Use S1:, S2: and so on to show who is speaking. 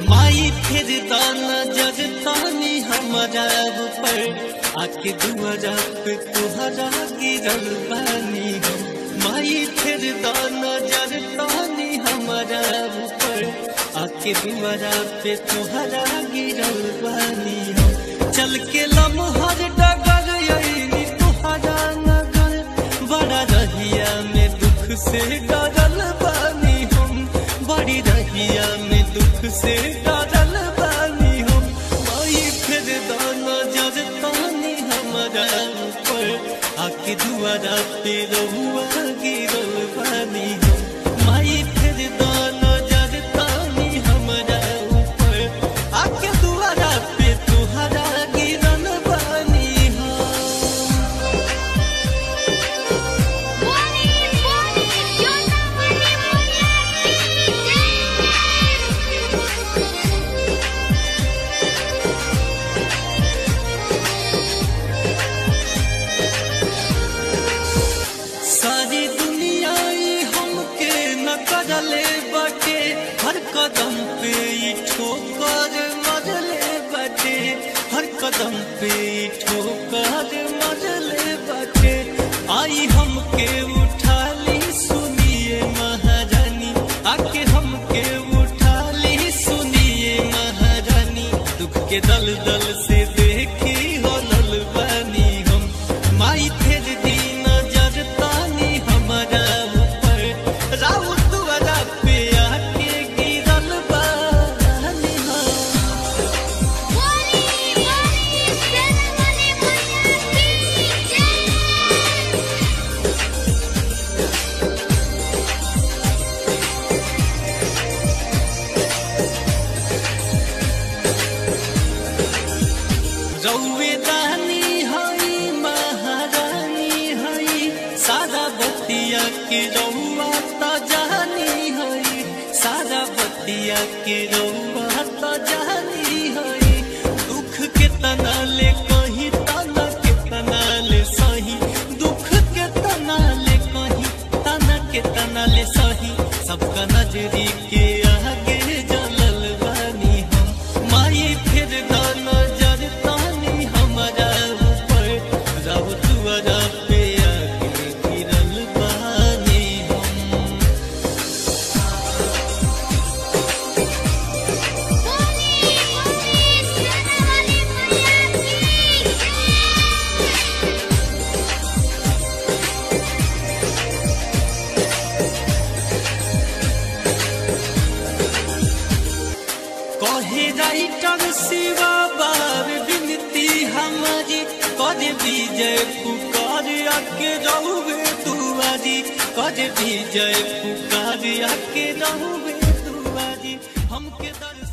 S1: माई फिर दाना जज तानी हमारा ऊपर आके दुआरा पे तुहरा गिरल बानी हम माई फिर दाना जज तानी हमारा ऊपर आके दुआरा पे तुहरा गिरल बानी हम चल के लमहर डगर यही तुहरा नगर बड़ा रहिया में दुख से डरल बानी हम बड़ी रहिया में दुख से डरल बानी हम माई फिर दाना जर तानी हमारा ऊपर आके दुआरा पे रहुआ गिरल बानी हम माई फिर दाना जर तानी हमारा ऊपर आके दुआरा पे तुहरा गिरल बानी हम
S2: बोली बोली जोना वाली मैया की जय
S1: सारी दुनिया ही हमके न करले बटे हर कदम पे ही ठोकर मरले बटे हर कदम पे ही ठोकर मरले बटे आई हमके उठा ली सुनिए महारानी आके हमके उठा ली सुनिए महारानी दुख के दल दल से देखी होलल बानी हम माई फिर दी नजर तानी हमारा ऊपर राउत दुआरा पे आके गिरल बानी हम
S2: बोली बोली जोना वाली मैया की जय
S1: रौवे दानी हई महारानी हई सारा बतिया के रौआ त जानी हई सारा बतिया के रौआ त जानी हई दुख के तना ले कहीं तना के तना ले सही दुख के तना ले कहीं तना के तना ले सही सबका नजरी के आगे जलल बानी हम माई फिर दाना जर तानी हमारा ऊपर रब दुआरा पे आके गिरल बानी हम
S2: बोली बोली जोना वाली मैया की जय
S1: कहे राइटर शिवा बार विनती हमारी कर विजय पुकार आके रहुए दुआरी कर विजय पुकार आके रहुए दुआरी हमके दर्शन